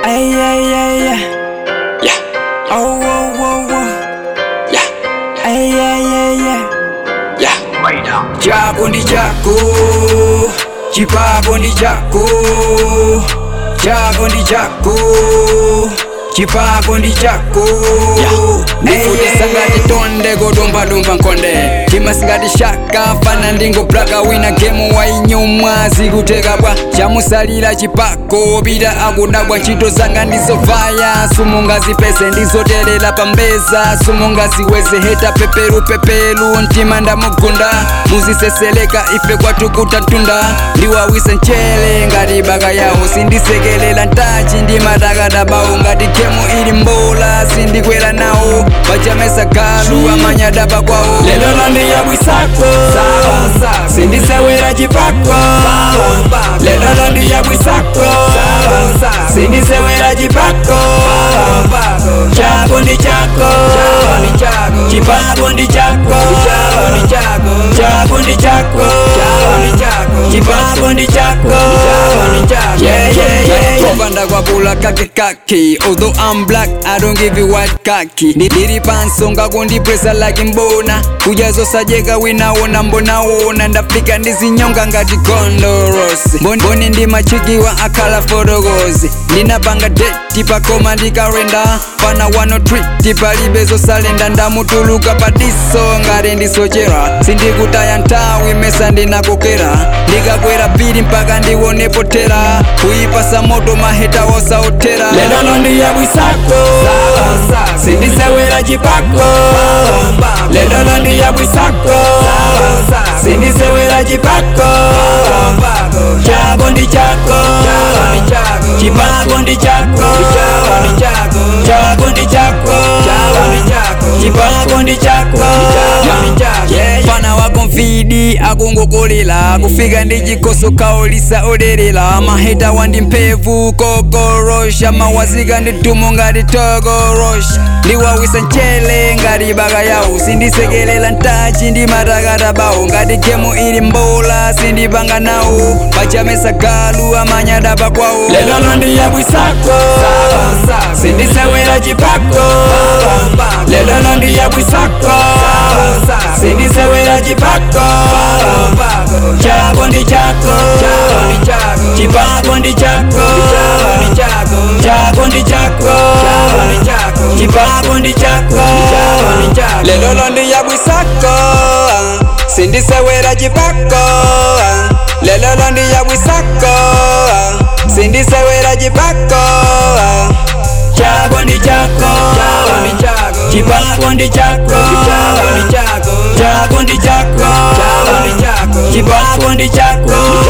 Ay, ay, ay, ay. Yeah, Oh, oh, oh, oh. yeah, Ay, ay, ay, ay. yeah. Chako ndi chako, chipako ndi chako. Chako ndi chako, chipako ndi chako. ndifutisa ngati tonde kodombadomba nkonde tima singati shaka fana ndingoplaka wina gemu wainyumwa zikuteka bwa chamusalira chipako pita akudabwa ntchito zanga ndizovaya sumungazipese ndizoterera pambeza sumungaziweze heta peperu pepelu mtima ndamugunda muziseseleka ife kwatukuta tunda ndiwawise mchele ngati baka yawo sindisekelela ntachi ndimatakadabawo ngati gemu ili mbola sindikwera nawo pachamesa galu amanyadaba kwawo lelo londiyabwisako sindisewera chipako lelo londiyabwisako sindisewera chipako chako ndi chako chipako ndi chako chako ndi chako chipako ndi chako Yeah, yeah, yeah, yeah. Kupanda kwa pula kake kake Although I'm black, I don't give you white kaki Niri pansonga kundipresa like mbona kujazo sajeka winaona mbonaona ndafika ndizinyonga ngati gondorosi mboni ndi machikiwa akhala fotokozi ndinapanga deti pakoma ndikarenda pana wano triti palibe zosalenda ndamutuluka padiso ngati ndisochera sindikutaya nthawi mesa ndinakokera ndikakwera pili mpaka ndionepo tera kuyipasa moto maheta wosaothera lelo londiyabwisako sindisewera chipako lelo londiyabwisako sindisewera chipako chako ndi chako chipako ndi chako chako ndi chako chipako ndi chako fana wako mfidi akungokolera kufika ndi chikoso kaolisa oderera maheta wandi mphevu kokorosha mawazika ndi tumu ngati tokorosha ndiwawisa mchele ngati baka yawo sindisekelela ntachi ndi matakata bawo ngati gemu ili mbola sindipanga nawo pachamesa galu amanyadaba kwawo lelo londiyabwisako sindisewera chipako lelo londiyabwisako sindisewera chipako chako ndi chako chipako ndi chako chako ndi chako chipako ndi chako lelo londiyabwisako sindisewera chipako lelo londiyabwisako sindisewera chipako chako ndi chako chipako ndi chako chako ndi chako chipako ndi chako